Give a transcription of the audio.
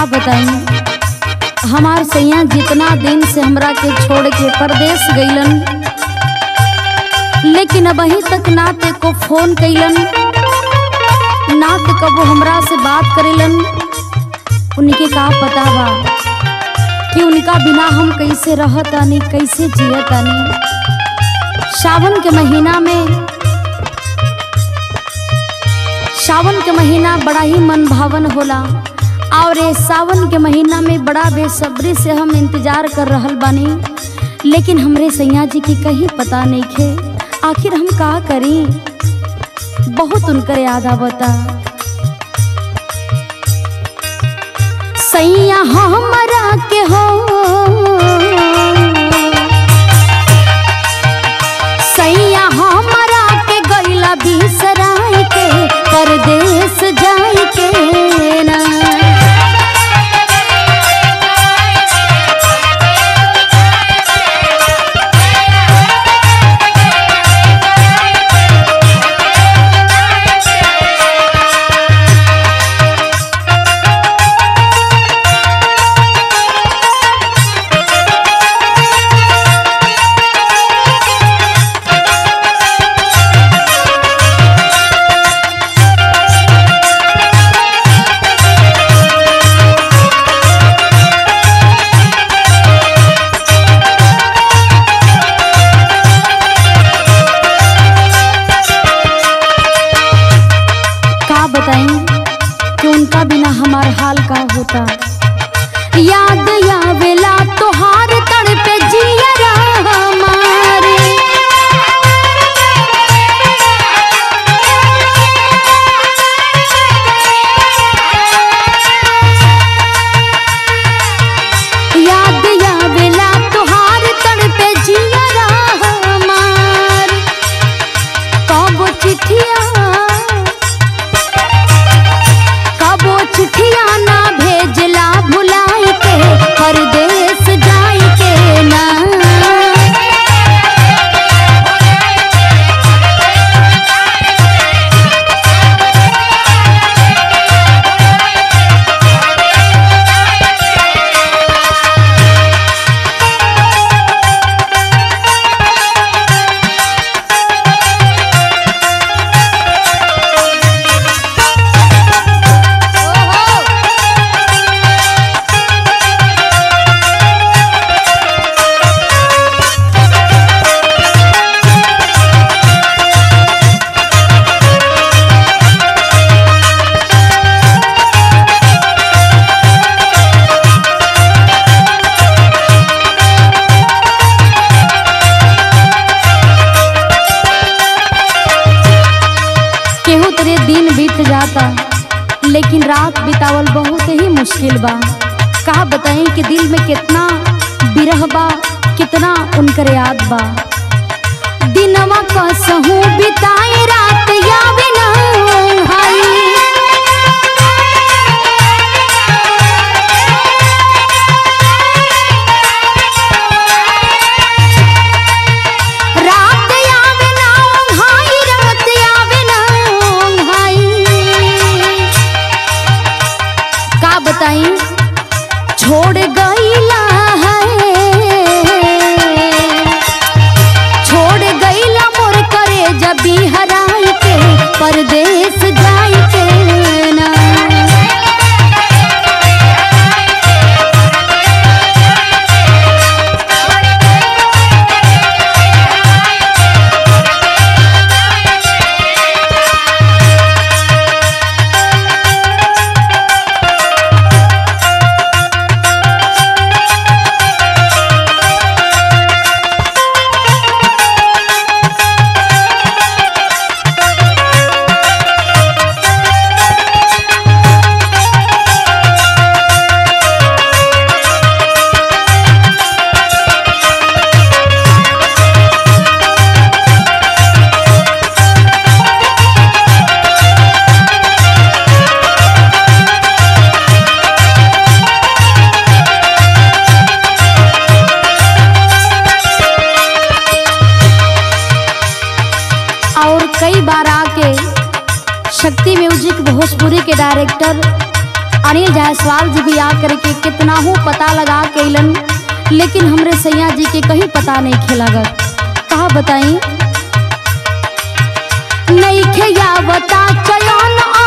का बताई हमार सैया जितना दिन से हमरा के छोड़ के परदेश गईलन लेकिन अब अही तक ना ते को फोन कैलन ना ते कबो हमरा से बात करेलन उनके का पता बा कि उनका बिना हम कैसे रहतानी कैसे जियतानी सावन के महीना में सावन के महीना बड़ा ही मन भावन होला और ये सावन के महीना में बड़ा बेसब्री से हम इंतजार कर रहल बानी लेकिन हमरे सैया जी की कहीं पता नहीं खे आखिर हम का करी बहुत उनकर याद आवता सैया हमरा के हो सैया हमरा के गईला बिसराई के परदेश जाई के ना का बताई कि उनका बिना हमार हाल का होता याद आवेला तोहार तड़पे जियरा हमारे याद आवेला तोहार तड़पे जियरा हमार कब चिट्ठिया कबो चिट्ठिया ना भेजला भुलाई के परदेश जाई के ना केहू तेरे दिन बीत जाता लेकिन रात बितावल बहुत ही मुश्किल बा का बताएं कि दिल में कितना बिरह बा कितना उनकर याद बा दिनवा कसहू बिताए रात यावे ना हाई रात आवे ना ओंघाई रात आवे ना ओंघाई का बताई छोड़ गईला है छोड़ गईला मोर करे जबी हराई के परदेश जाई के ना शक्ति म्यूजिक भोजपुरी के डायरेक्टर अनिल जायसवाल जी भी आ करके कितना हूँ पता लगा के अइलन लेकिन हमरे सैया जी के कहीं पता नहीं खेलागत कहा बताई नहीं खेया बता चयन